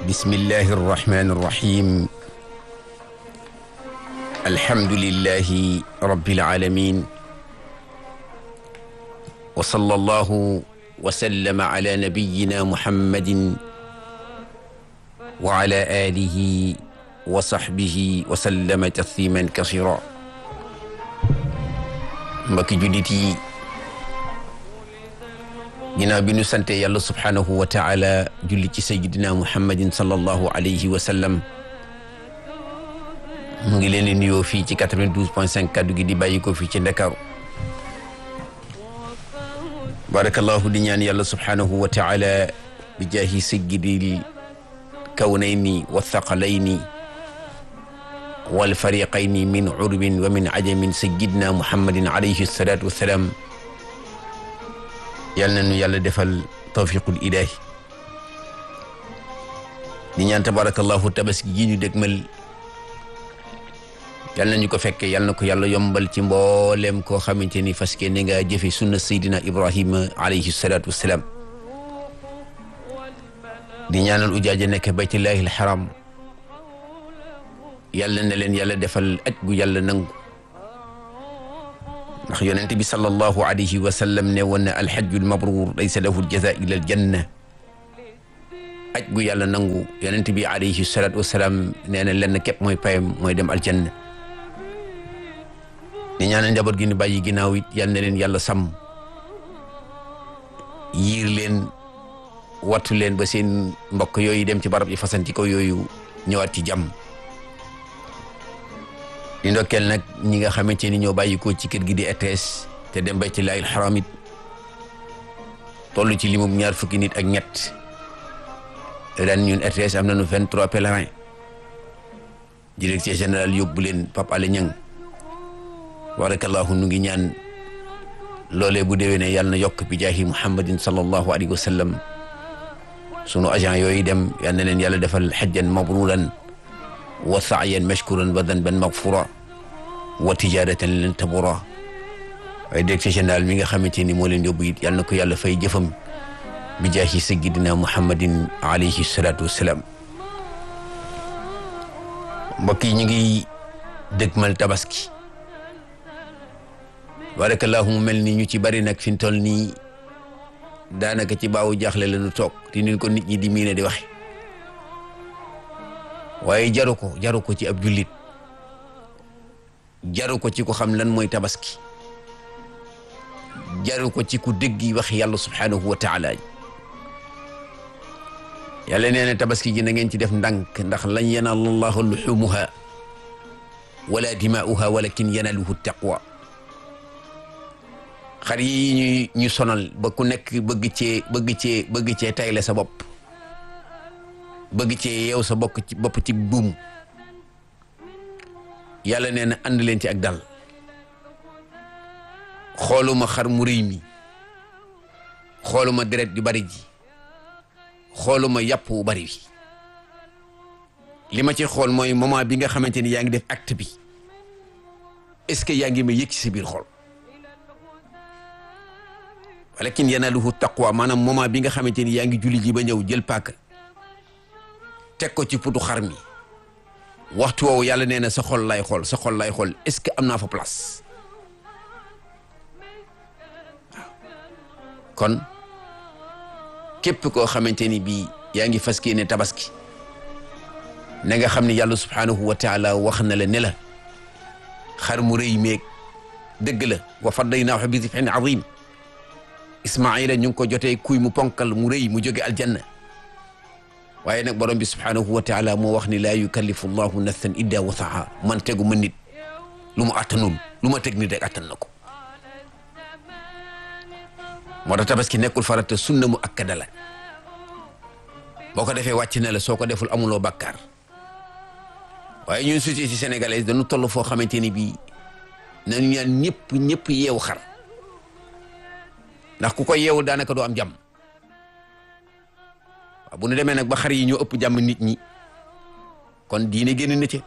bismillahi arrahmani irrahim alhamdulillahi rabbil alamin wa sallallahu wa sallama ala nabiyyina muhammadin wa ala alihi wa sahbihi wa sallama tasliman kasira mbokki jullit yi ginnaaw bi nu sante yàlla subhaanahu wa taala julli ci sayyidina muhammadin sallallahu alayhi wa sallam mu ngi leen di nuyoo fii ci 92 point 5 kaddu gi di bàyyi ko fii ci Ndakaaru barakallahu di ñaan yàlla subhaanahu wa taala bi jaahi sayyidil kawnayni wa thaqalayni wal fariqayni min urbin wa min ajamin sayyidina muhammadin alayhi salaatu wa salaam yal na nu yàlla defal tawfiqul ilaahi di ñaan tabarakallahu tabaski gi ñu dégmal yal nañu ko fekke yal na ko yàlla yombal ci mboolem koo xamante ni fas ni nga jëfe sunna saydina ibrahima alayhi salatu wassalaam di ñaanal ujaaja nekk baytullahi alxaram yàlla na leen yàlla defal aj gu yàlla nangu ndax yonent bi sallallahu alayhi wa sallam ne woon na alxajjul mabruur laysa lahu aljaza illa aljanna aj gu yàlla nangu yonent bi alayhi salatu wasalaam nee na lenn képp mooy payam mooy dem aljanna di ñaanal njaboot gi ni bàyyi ginnaaw it yal na leen yàlla sàmm yiir leen wattu leen ba seen mbokk yooyu dem ci barab yi fasanti ko yooyu ñëwaat ci jàmm di ndokkeel nag ñi nga xamante ni ñoo bàyyi ko ci kër gi di RTS te dem baytullaahil xaram it toll ci limum ñaar fukki nit ak ñett ren ñun RTS am nañu vingt-trois pèlerins directeur général yóbbu leen Pape Alé Niang barakallahu nu ngi ñaan loolee bu déwénee yàlla na yokk bi jaahi muhammadin sallallahu alayhi wa sallam sunu agent yooyu dem yal na leen yàlla defal xajjan mabruran wa saayan mashkuran wa danban magfura wa tijaratan lan tabura waaye directeur général mi nga xamante ni moo leen yóbbu it yal na ko yàlla fay jëfam bi jaahi sayyidina muhammadin alayhi salatu wassalaam mbokk yi ñu ngi dëgmal tabaski barakallahu mu mel ni ñu ci bari nag fi mu toll nii daanaka ci baawu jaaxle la ñu toog di nin ko nit ñi di miine di waxe waaye jaru ko jaru ko ci ab jullit jaru ko ci ko xam lan mooy tabaski jaru ko ci ku dégg wax yàlla subhanahu wa taala yàlla nee na tabaski gi na ngeen ci def ndànk ndax lan yanaala allahu luxumuha wala dimaa'uha walakin yanaluhu taqwa xar yi ñuy ñu sonal ba ku nekk bëgg cee bëgg cee bëgg cee tayle sa bopp bëgg cee yeew sa bokk ci bopp ci buum yàlla nee na ànd leen ci ak dal xooluma xar mu rëy mi xooluma deret yu bari ji xooluma yàpp wu bari wi li ma ci xool mooy moment bi nga xamante ni yaa ngi def acte bi est-ce que yaa ngi ma yëg ci sa biir xol walakin yanaluhu taqwa maanaam moment bi nga xamante ni yaa ngi julli ji ba ñëw jël paaka teg ko ci putu xar mi waxtu woowu yàlla nee na sa xol lay xool sa xol lay xool est-ce que am naa fa place waaw kon képp koo xamante ni bii yaa ngi fas ne tabaski na nga xam ne yàlla subhaanahu wa taala wax na la ne la xar mu rëy meeg dëgg la wa fadaynaahu bi zibhin azim ismaila ñu ngi ko jotee kuy mu ponkal mu rëy mu jóge aljanna waaye nag borom bi subhaanahu wa taala moo wax ni laa yukallifu llahu nafsan illa wasaha man tegu ma nit lu mu attanul lu ma teg nit rek attan na ko moo tax tabaski nekkul farata sunna mu akkada la boo ko defee wàcc na la soo ko deful amuloo bàkkaar waaye ñun société sénégalaise dañu toll foo xamante ni bii nañu ñaan ñëpp ñëpp yeewu xar ndax ku ko yeewu daanaka doo am jàmm waaw bu nu demee nag ba xar yi ñoo ëpp jàmm nit ñi kon diine génn na ci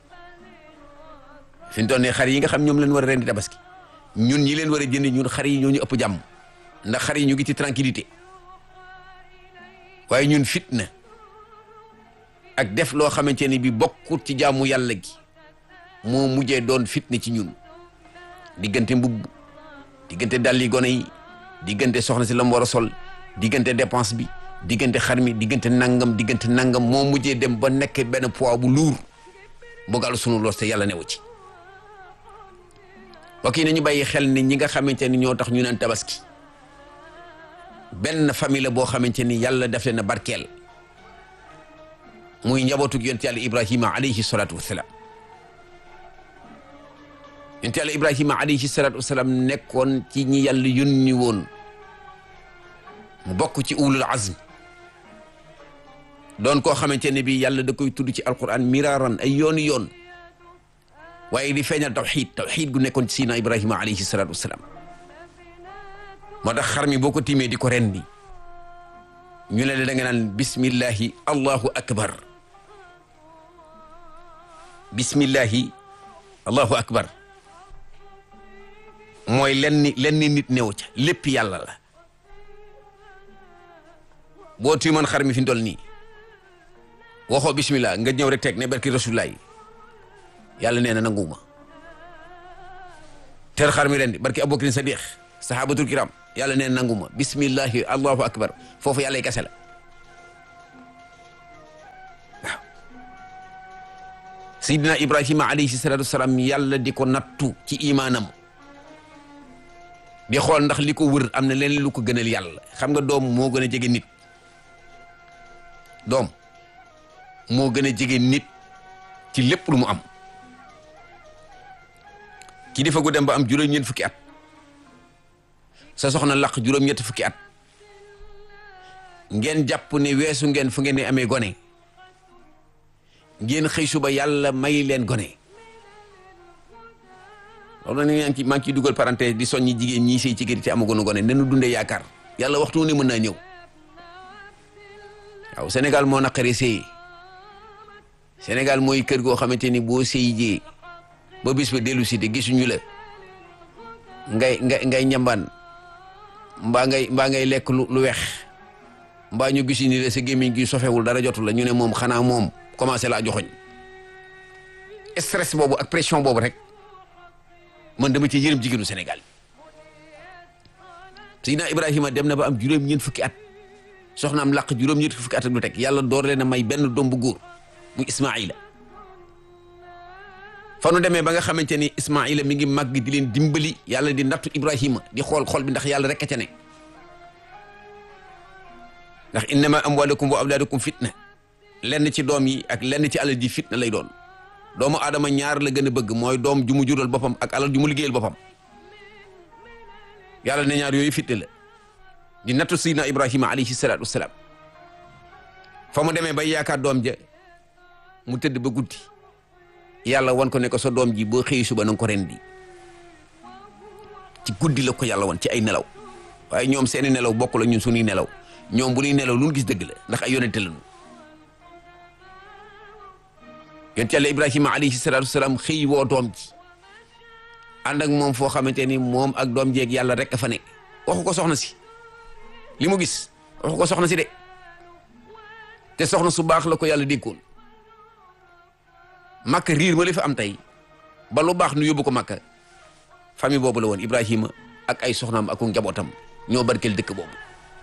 fi mu toll nii xar yi nga xam ñoom leen war a rendi tabaski ñun ñi leen war a jënd ñun xar yi ñoo ñu ëpp jàmm ndax xar yi ñu ngi ci tranquillité waaye ñun fitna ak def loo xamante ni bi bokkut ci jaamu yàlla gi moo mujjee doon fitne ci ñun diggante mbubb diggante dalli gone yi diggante soxna si la mu war a sol diggante dépense bi diggante xar mi diggante nangam diggante nangam moo mujjee dem ba nekk benn poids bu luur mbogal sunu loos te yàlla newu ci mbokk yi nañu bàyyi xel ni ñi nga xamante ni ñoo tax ñu naan tabaski benn famille la boo xamante ni yàlla def leen a barkeel muy njabootug yonent yàlla ibrahima alayhi salaatu wasalaam yonent yàlla ibrahima alayhi salaatu wasalaam nekkoon ci ñi yàlla yónni woon mu bokk ci ulul azm doon koo xamante ne bi yàlla da koy tudd ci alquran miraaran ay yooni yoon waaye di feeñal tawxid tawxid gu nekkoon ci sina ibrahima alayhi salaatu wasalaam moo tax xar mi boo ko tiimee di ko rendi ñu ne la da nga naan bismillahi allahu akbar bismillahi allahu akbar mooy lenn lenn nit néew ca lépp yàlla la boo tiimoon xar mi fi ndol nii waxoo bismillah nga ñëw rek teg ne barki rasulullah yàlla nee na nanguwuma ter xar mi rendi barki abubakrin sadiq sahabatul kiram yàlla nee na nanguma bismillahi allahu akbar foofu yàlla kese la waaw sayidina ibrahima alayhi salatu wasalaam yàlla di ko nattu ci imaanam di xool ndax li ko wër am na leneen lu ko gënal yàlla xam nga doom moo gën a jege nit doom moo gën a jege nit ci lépp lu mu am ki dafa gu dem ba am juróom-ñeent fukki at sa soxna laq juróom-ñett fukki at ngeen jàpp ne weesu ngeen fu ngeen di amee gone ngeen xëy suba yàlla may leen gone loolu nag maa ngi ciy maa ngi ciy dugal parenthèse di soññi jigéen ñii sëy ci kër te amagoonu gone nanu dundee yaakaar yàlla waxtu ne mën naa ñëw waaw Sénégal moo naqaree sëy Sénégal mooy kër goo xamante ni boo sëy jee ba bis ba dellu si te gisuñu la ngay ngay ngay ñambaan mbaa ngay mbaa ngay lekk lu lu weex mbaa ñu gis ni la sa gémmiñ gi sofewul dara jotul la ñu ne moom xanaa moom commencé laa joxoñ stress boobu ak pression boobu rek man dama ci yërëm jigéenu Sénégal Seydina Ibrahima dem na ba am juróom-ñeent fukki at soxna am làq juróom-ñeent fukki at ak lu teg yàlla door leen a may benn doom bu góor muy Ismaïla fa nu demee ba nga xamante ni Ismaïla mi ngi màgg di leen dimbali yàlla di nattu Ibrahima di xool xool bi ndax yàlla rek a ca ne ndax innama amwalukum wa awlaadukum fitna lenn ci doom yi ak lenn ci alal ji fitna lay doon doomu aadama ñaar la gën a bëgg mooy doom ju mu jural boppam ak alal ju mu liggéeyal boppam yàlla ne ñaar yooyu fitna la di nattu Seydina Ibrahima alayhi salaatu wasalaam fa mu demee bay yaakaar doom ja mu tëdd ba guddi yàlla wan ko ne ko sa doom ji boo xëy suba na nga ko rendi ci guddi la ko yàlla wan ci ay nelaw waaye ñoom seeni nelaw bokk la ñun suñuy nelaw ñoom bu ñuy nelaw lu ñu gis dëgg la ndax ay yonente lañu yonent yàlla Ibrahima alayhi salaatu wasalaam xëy woo doom ji ànd ak moom foo xamante ni moom ak doom jeeg yàlla rek a fa nekk waxu ko soxna si li mu gis waxu ko soxna si de te soxna su baax la ko yàlla dénkoon makka riir ma li fa am tey ba lu baax nu yóbbu ko makka famille boobu la woon Ibrahima ak ay soxnaam ak njabootam ñoo barkeel dëkk boobu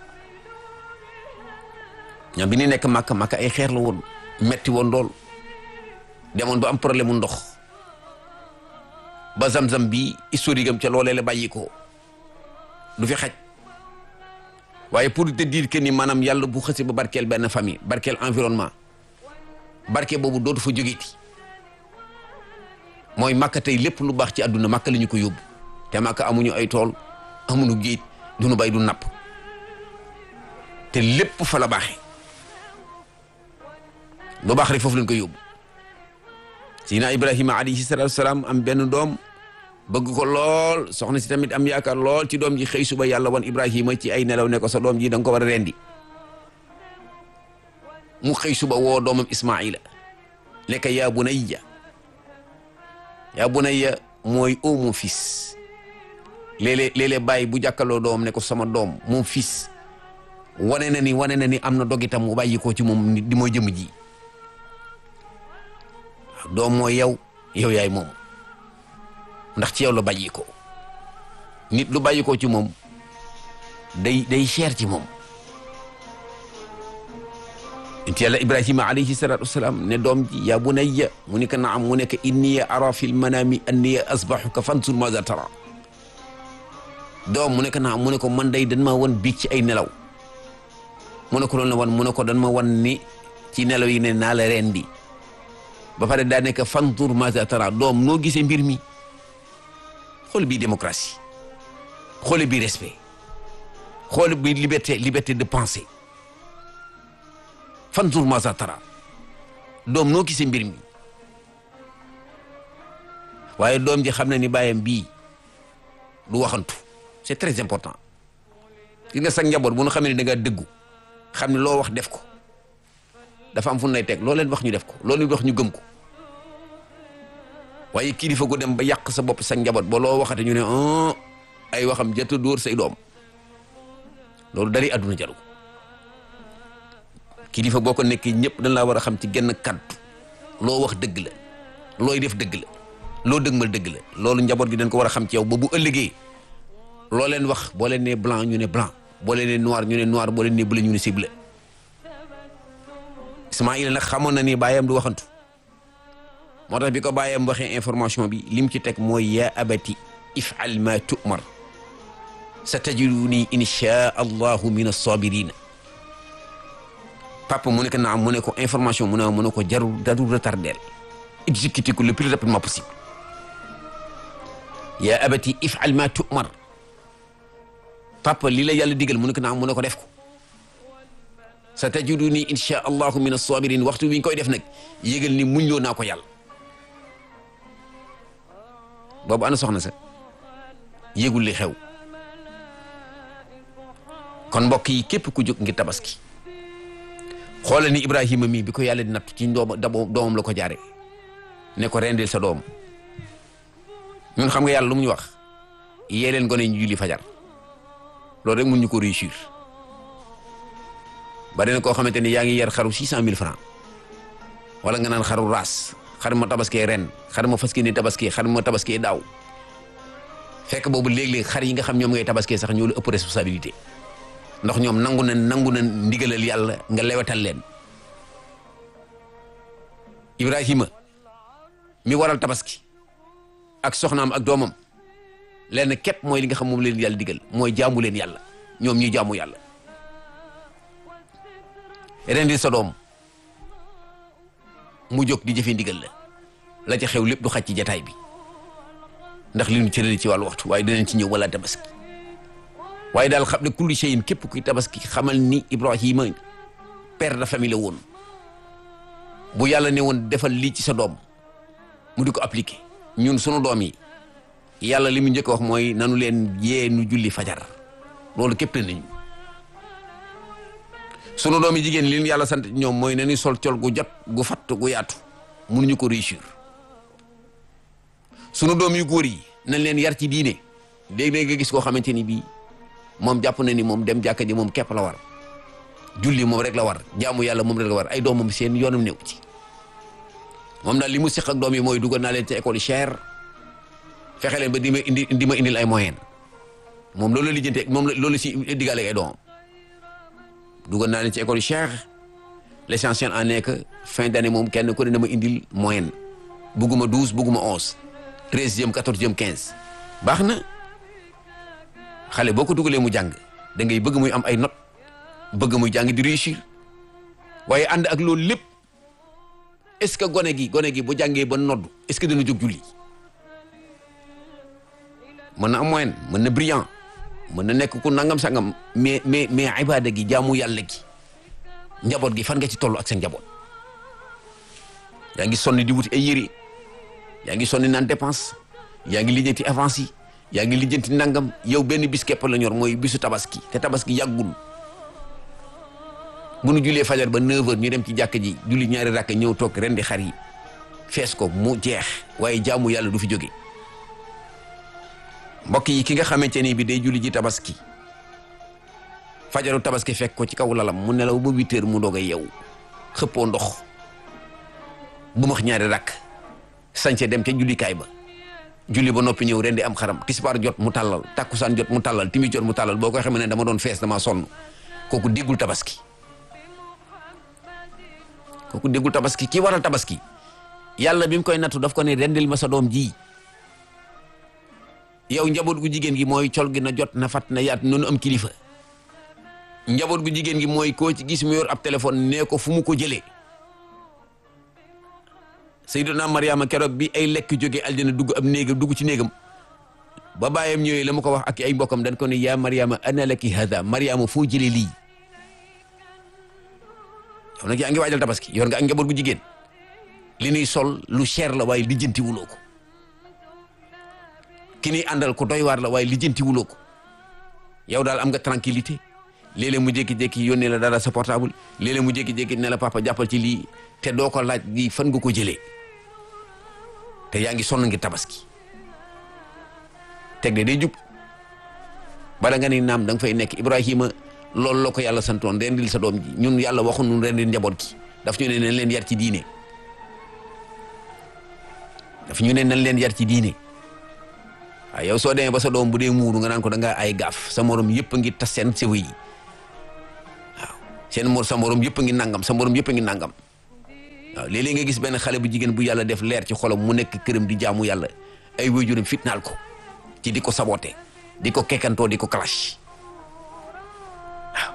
ñoom bi ni nekk makka makka ay xeer la woon metti woon lool demoon ba am problème mu ndox ba zam-zam bi historique am ca loolee la bàyyi ko du fi xaj waaye pour te dire que ni maanaam yàlla bu xësi ba barkeel benn famille barkeel environnement barke boobu dootu fa jógeeti mooy màkka tey lépp lu baax ci àdduna màkka la ñu ko yóbbu te màkka amuñu ay tool amuñu géej duñu bay du napp te lépp fa la baaxee lu baax rek foofu lañ ko yóbbu Seydina Ibrahima alayhi salaatu wasalaam am benn doom bëgg ko lool soxna si tamit am yaakaar lool ci doom ji xëy suba yàlla wan Ibrahima ci ay nelaw ne ko sa doom ji da nga ko war a rendi mu xëy suba woo doomam Ismaila ne ko yaa bunayya yaa bunayya mooy o mon fils léeg-léeg léeg-léeg bàyyi bu jàkkaloo doom ne ko sama doom mon fils wane na ni wane na ni am na dog itam mu bàyyi ko ci moom di mooy jëmm ji doom mooy yow yow yaay moom ndax ci yow la bàyyi ko nit lu bàyyi ko ci moom day day cher ci moom inti yàlla ibrahima alayhi salatu wasalaam ne doom ji yaa bunayya mu ne ko naam mu ne ko inni ara fi lmanami anni asbahuka fansur maza tara doom mu ne ko naam mu ne ko man day dan ma wan biig ci ay nelaw mu ne ko loolu la wan mu ne ko dan ma wan ni ci nelaw yi ne naa la rendi ba pare daa nekk fantur maza tara doom noo gisee mbir mi xool bi démocratie xool bi respect xool bi liberté liberté de penser fantur maza tara doom noo gisee mbir mi waaye doom ji xam na ni bàyyam bii du waxantu c'est très important gis nga sax njaboot bu nu xamee ne da ngaa dëggu xam ne loo wax def ko dafa am fu lay teg loo leen wax ñu def ko loo leen wax ñu gëm ko waaye kilifa gu dem ba yàq sa bopp sa njaboot ba loo waxate ñu ne ay waxam jëtt dóor say doom loolu dari àdduna jaru kilifa boo ko nekkee ñëpp dañ laa war a xam ci genn kàddu loo wax dëgg la looy def dëgg la loo dëgmal dëgg la loolu njaboot gi dañ ko war a xam ci yow ba bu ëllëgee loo leen wax boo leen nee blanc ñu ne blanc boo leen nee noir ñu ne noir boo leen nee bleu ñu ne c'est bleu Ismaïla nag xamoon na ni bàyyam du waxantu moo tax bi ko bàyyam waxee information bi lim ci teg mooy yaa abati ifal ma tu'mar sa tajiduni insha allahu min as-sabirin papa mu ne ko naam mu ne ko information mu ne mu ne ko jarul jarul retardel exécuté ko le plus rapidement possible yaa abati ifal ma tu'mar papa li la yàlla digal mu ne ko naam mu ne ko def ko sa tajiduni insha allahu min as-sabirin waxtu wi ñu koy def nag yégal ni muñ loo naa ko yàlla boobu ana soxna sa yégul li xew kon mbokk yi képp ku jóg ngir tabaski xoolal ni Ibrahima mii bi ko yàlla di natt ci doom doomam la ko jaare ne ko rendil sa doom ñun xam nga yàlla lu mu ñu wax yee leen gone ñu julli fajar loolu rek mun ñu ko réussir bari na koo xamante ni yaa ngi yar xaru six cent mille francs wala nga naan xaru raas xar ma tabaskee ren xar ma faskee ni tabaskee xar ma tabaskee daaw fekk boobu léeg-léeg xar yi nga xam ñoom ngay tabaskee sax ñoo la ëpp responsabilité ndax ñoom nangu na nangu na ndigalal yàlla nga lewetal leen Ibrahima mi waral tabaski ak soxnaam ak doomam lenn képp mooy li nga xam moom leen yàlla digal mooy jaamu leen yàlla ñoom ñuy jaamu yàlla rendi sa doom mu jóg di jëfe ndigal la la ca xew lépp du xaj ci jataay bi ndax li ñu cërali ci wàllu waxtu waaye dinañ ci ñëw wala tabaski waaye daal xam ne kulli shay'in képp kuy tabaski xamal ni Ibrahima père de famille la woon bu yàlla ne woon defal lii ci sa doom mu di ko appliquer ñun sunu doom yi yàlla li mu njëkk wax mooy nanu leen yee nu julli fajar loolu képp nañu sunu doom yi jigéen li ñu yàlla sant ñoom mooy nañu sol col gu jot gu fatt gu yaatu mënuñu ko réussir sunu doom yu góor yi nañ leen yar ci diine léeg-léeg nga gis koo xamante ni bii moom jàpp na ni moom dem jàkka ji moom képp la war julli moom rek la war jaamu yàlla moom rek la war ay doomam seen yoonam néew ci moom daal li mu seq ak doom yi mooy dugal naa leen ci école cher fexe leen ba di ma indi di ma indil ay moyen moom loolu la lijjante moom loolu si diggaale ay doomam dugal naa leen ci école cher l'essentiel en est que fin d'année moom kenn ku ne dama indil moyenne bugguma douze bugguma onze treizième quatorzième quinze baax na xale boo ko dugalee mu jàng da ngay bëgg muy am ay notes bëgg muy jàng di réussir waaye ànd ak loolu lépp est-ce que gone gi gone gi bu jàngee ba nodd est-ce que dana jóg julli mën na am moyenne mën na brillant mën na nekk ku nangam sangam mais mais mais ibada gi jaamu yàlla gi njaboot gi fan nga ci toll ak sa njaboot yaa ngi sonni di wuti ay yére yaa ngi sonni naan dépense yaa ngi lijjanti avance yi yaa ngi lijjanti nangam yow benn bis képp la ñor mooy bisu tabaski te tabaski yàggul bu nu julee fajar ba 9h ñu dem ci jàkk ji julli ñaari rakk ñëw toog ren di xar yi fees ko mu jeex waaye jaamu yàlla du fi jóge mbokk yi ki nga xamante ni bi day julli ji tabaski fajaru tabaski fekk ko ci kaw lalam mu nelaw ba huit heures mu doog a yeewu xëppoo ndox bu max ñaari rakk sañse dem ca jullikaay ba julli ba noppi ñëw ren di am xaram tisbaar jot mu tàllal takkusaan jot mu tàllal timi jot mu tàllal boo koy xamee ne dama doon fees dama sonn kooku déggul tabaski kooku déggul tabaski ki waral tabaski yàlla bi mu koy nattu daf ko ne rendil ma sa doom ji yow njaboot gu jigéen gi mooy col gi na jot na fat na yaat noonu am kilifa njaboot gu jigéen gi mooy koo ci gis mu yor ab téléphone nee ko fu mu ko jëlee Sayyiduna Mariama keroog bi ay lekk jóge aljana dugg ab néegam dugg ci néegam ba baayam ñëwee la mu ko wax ak ay mbokkam dañ ko ne yaa Mariama ana laki hada Mariama foo jëlee lii yow nag yaa ngi waajal tabaski yor nga ak njaboot gu jigéen li ñuy sol lu cher la waaye lijjanti wuloo ko ki ñuy àndal ko doy waar la waaye lijjanti wuloo ko yow daal am nga tranquillité léeg-léeg mu jékki-jékki yónnee la dara sa portable léeg-léeg mu jékki-jékki ne la papa jàppal ci lii te doo ko laaj lii fan nga ko jëlee te yaa ngi sonn ngir tabaski teg de day jub bala nga ni naam da nga fay nekk Ibrahima loolu la ko yàlla santoon rendil sa doom ji ñun yàlla waxu ñun rendil njaboot gi daf ñu ne nañ leen yar ci diine daf ñu ne nañ leen yar ci diine waaw yow soo demee ba sa doom bu dee muuru nga naan ko da ngaa ay gaaf sa morom yëpp a ngi tas seen sew yi waaw seen mor sa morom yëpp a ngi nangam sa morom yëpp a ngi nangam waaw léeg-léeg nga gis benn xale bu jigéen bu yàlla def leer ci xolam mu nekk këram di jaamu yàlla ay waajuram fitnaal ko ci di ko saboté di ko kekkantoo di ko clash waaw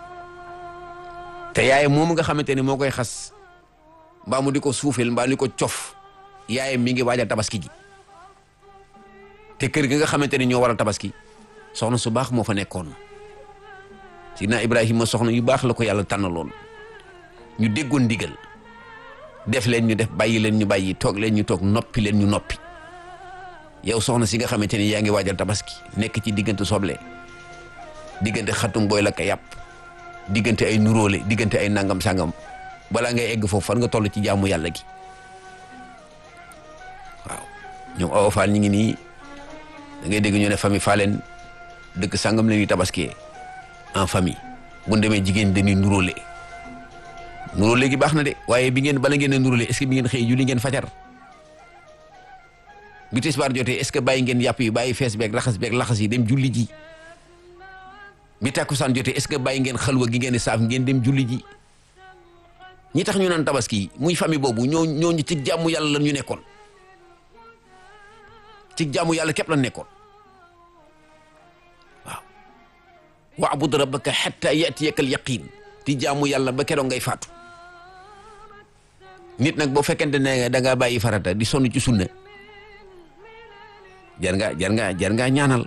te yaay moom nga xamante ni moo koy xas mbaa mu di ko suufeel mbaa di ko cof yaay mi ngi waajal tabaski gi te kër gi nga xamante ni ñoo waral tabaski soxna su baax moo fa nekkoon sidna Ibrahima soxna yu baax la ko yàlla tànnaloon ñu déggoon ndigal def leen ñu def bàyyi leen ñu bàyyi toog leen ñu toog noppi leen ñu noppi yow soxna si nga xamante ni yaa ngi waajal tabaski nekk ci diggante soble diggante xatum booy la ka yàpp diggante ay nuróole diggante ay nangam sangam balaa ngay egg foofu fan nga toll ci jaamu yàlla gi waaw ñoom awa faal ñi ngi nii da ngay dégg ñu ne famille faaleen dëkk sangam la ñuy tabaskee en famille bu ñu demee jigéen dañuy nuróole nuróole gi baax na de waaye bi ngeen bala ngeen a nuróole est-ce que bi ngeen xëy julli ngeen fajar bi tisbaar jotee est-ce que bàyyi ngeen yàpp yi bàyyi fees beeg raxas beeg laxas yi dem julli ji bi tàkkusaan jotee est-ce que bàyyi ngeen xalwa gi ngeen di saaf ngeen dem julli ji ñi tax ñu naan tabaski muy famille boobu ñoo ñoo ñu ci jàmmu yàlla la ñu nekkoon ci jàmmu yàlla képp la nekkoon waaw wa'bud rabbaka hatta ya'tiyaka al-yaqin ti jàmmu yàlla ba keroog ngay faatu nit nag boo fekkente ne da ngaa bàyyi farata di sonn ci sunna jar nga jar nga jar ngaa ñaanal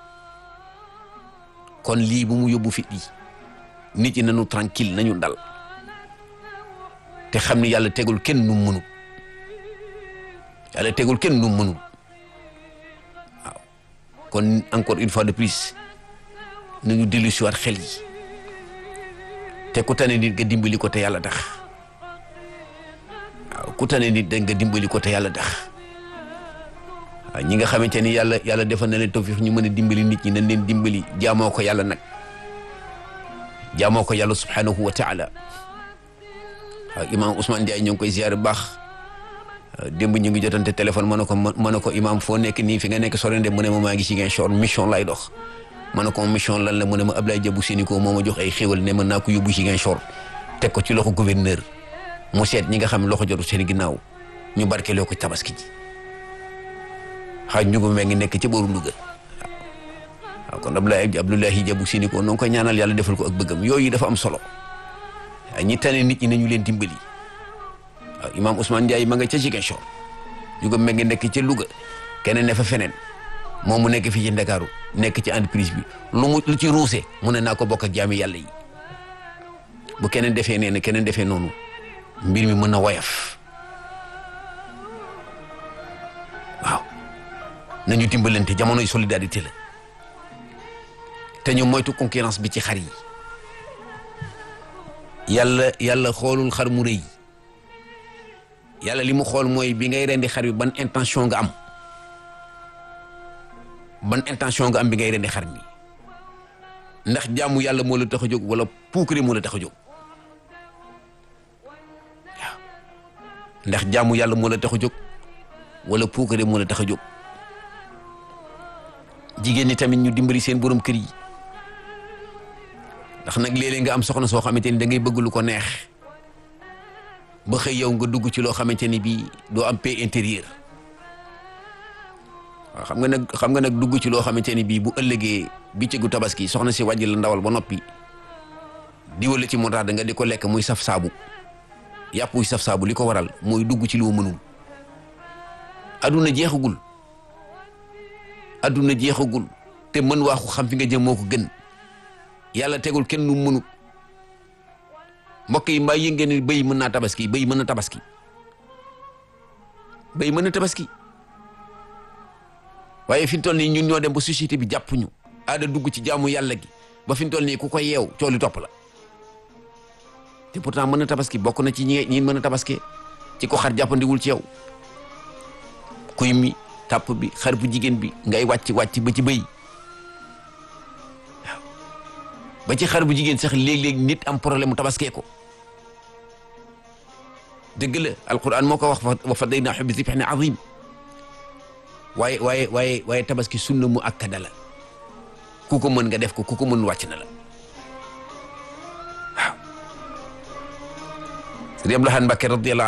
kon lii bu mu yóbbu fit yi nit ñi nañu tranquille nañu dal te xam ni yàlla tegul kenn nu mënul yàlla tegul kenn nu mënul waaw kon encore une fois de plus nañu dellu si waat xel yi te ku tane nit nga dimbali ko te yàlla tax waaw ku tane nit da nga dimbali ko te yàlla tax waaw ñi nga xamante ni yàlla yàlla defal na leen tawfiix ñu mën a dimbali nit ñi nañ leen dimbali jaamoo ko yàlla nag jaamoo ko yàlla subhanahu wa taala waaw imaam Ousmane Ndiaye ñoo ngi koy ziar bu baax démb ñu ngi jotante téléphone ma ne ko ma ne ko imaam foo nekk nii fi nga nekk sore de mu ne ma maa ngi si Ziguinchor mission lay dox ma ne ko mission lan la mu ne ma Ablaye Diabou Sénico moo ma jox ay xéwal ne mën naa ko yóbbu Ziguinchor teg ko ci loxo gouverneur mu seet ñi nga xam loxo jotu seen ginnaaw ñu barkeeloo ko tabaski ji xaaj ñu ko ngi nekk ci booru Louga waaw kon Abdoulaye Abdoulaye Diabou Sénico noo ngi koy ñaanal yàlla defal ko ak bëggam yooyu dafa am solo waaw ñi tane nit ñi nañu leen dimbali waaw imaam Ousmane Ndiaye ma nga ca Ziguinchor ñu ko ngi nekk ca Louga keneen ne fa feneen moom mu nekk fii ci Ndakaaru nekk ci entreprise bi lu mu lu ci ruuse mu ne naa ko bokk ak jaami yàlla yi bu keneen defee nee na keneen defee noonu mbir mi mën na woyaf waaw nañu dimbalante jamonoy solidarité la te ñu moytu concurrence bi ci xar yi yàlla yàlla xoolul xar mu rëy yàlla li mu xool mooy bi ngay rendi xar bi ban intention nga am ban intention nga am bi ngay rendi xar mi ndax jaamu yàlla moo la tax a jóg wala puukare moo la tax a jóg waaw ndax jaamu yàlla moo la tax a jóg wala puukare moo la tax a jóg jigéen ñi tamit ñu dimbali seen borom kër yi ndax nag léeg-léeg nga am soxna soo xamante ni da ngay bëgg lu ko neex ba xëy yow nga dugg ci loo xamante ni bii doo am paix intérieur waaw xam nga nag xam nga nag dugg ci loo xamante ni bii bu ëllëgee bëccëgu tabaski soxna si wàjji la ndawal ba noppi diwale ci montax da nga di ko lekk muy saf saabu yàpp wuy saf saabu li ko waral mooy dugg ci loo mënul aduna jeexagul aduna jeexagul te mën waaxu xam fi nga jëm moo ko gën yàlla tegul kenn nu mënut mbokk yi mbaa yëngeen ni béy mën naa tabaski béy mën na tabaski béy mën na tabaski waaye fi mu toll nii ñun ñoo dem ba société bi jàpp ñu aada dugg ci jaamu yàlla gi ba fi mu toll nii ku ko yeew cooli topp la te pourtant mën na tabaski bokk na ci ñi ñi mën a tabaski ci ko xar jàppandiwul ci yow kuy mi tàpp bi xar bu jigéen bi ngay wàcc wàcc ba ci bëy waaw ba ci xar bu jigéen sax léeg-léeg nit am problème mu tabaskee ko dëgg la alquran moo ko wax wa fadaynaahu bi zibhin azim waaye waaye waaye waaye tabaski sunna mu akkada la ku ko mën nga def ko ku ko mën wàcc na la waaw sëriñ Abdou Lahad Mbacké radiyallahu